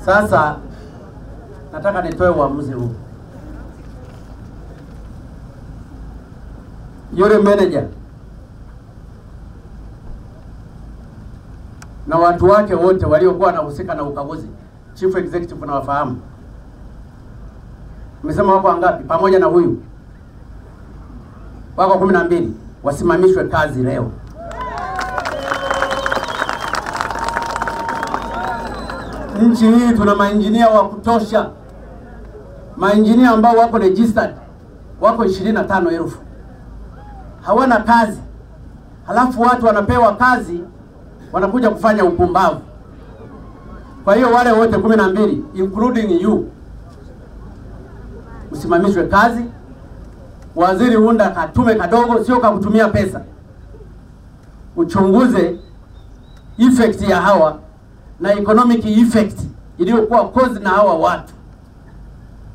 Sasa nataka nitoe uamuzi huu. Yule manager na watu wake wote waliokuwa wanahusika na ukaguzi, chief executive na wafahamu, umesema wako wangapi? Pamoja na huyu wako kumi na mbili, wasimamishwe kazi leo. Nchi hii tuna mainjinia wa kutosha, mainjinia ambao wako registered wako ishirini na tano elfu hawana kazi, halafu watu wanapewa kazi wanakuja kufanya upumbavu. Kwa hiyo wale wote kumi na mbili including you usimamishwe kazi. Waziri unda katume kadogo, sio kakutumia pesa, uchunguze effect ya hawa na economic effect iliyokuwa cause na hawa watu